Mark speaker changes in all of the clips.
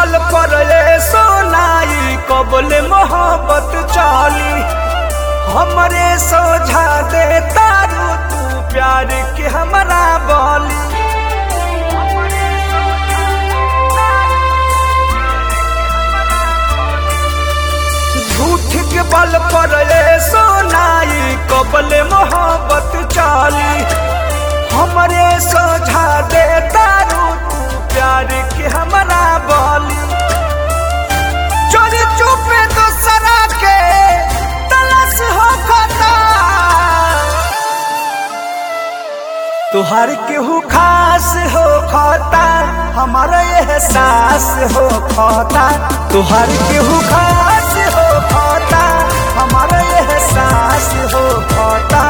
Speaker 1: बल पर ये सोनाई कबले मोहब्बत चाली हमरे सोझा दे तारू तू प्यार के हमरा बोली झूठ के बल पर ये सोनाई कबले मोहब्बत चाली हमरे सोझा दे तारू तू प्यार के हमरा बोली चोरी चुपे दूसरा के तलाश हो खता तुहार केहू खास हो खता हमारा एहसास हो खता तुहार केहू खास हो खता हमारा एहसास हो खता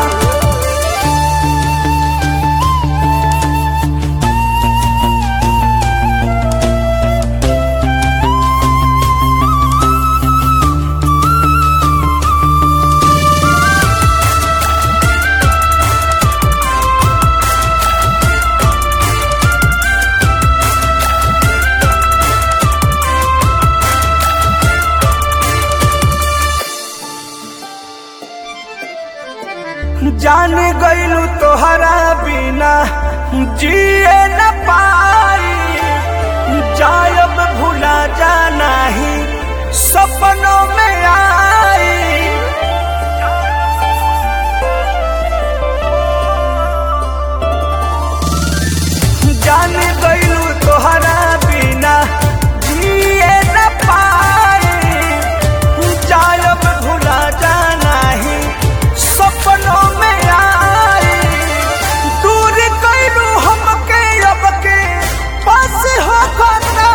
Speaker 1: जान गईलू तोहरा बिना जिए न पाई जायब भूला जाना ही सपनों में आई जान गईलू तोहरा बिना जिए न पाई जायब भूला जाना ही सपनों में आई दूर कैलू हमके अब के पास हो खता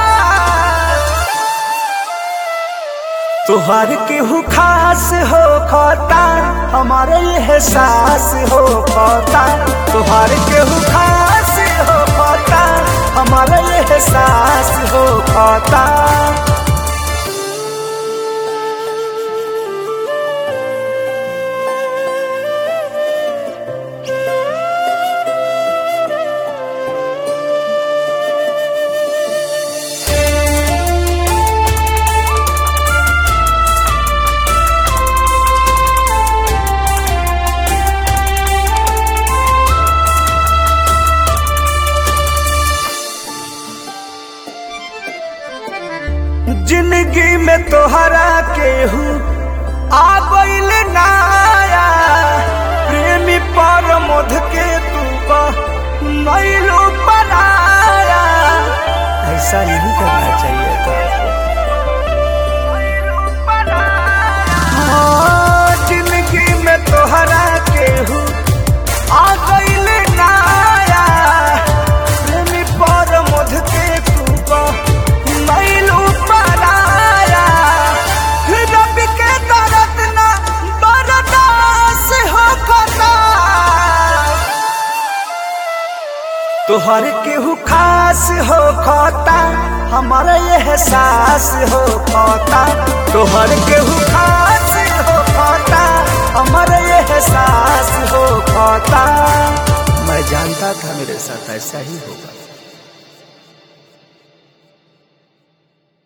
Speaker 1: तुहार केहू खास हो खता हमारे एहसास हो खता तुहार केहू खास हो खता हमारे एहसास हो खता जिंदगी में तोहरा केहू आ गईल नाया प्रेमी पर मध के तू नैलो बनाया ऐसा नहीं करना चाहिए था हाँ, जिंदगी में तोहरा केहू आ गईल नाया प्रेमी पर मध के तू नैलो बनाया रब के दर्द ना बर्दाश्त हो खता तोहर केहू खास हो खता हमारा एहसास हो खता तोहर केहू खास हो खता हमारा एहसास हो खता मैं जानता था मेरे साथ ऐसा ही होगा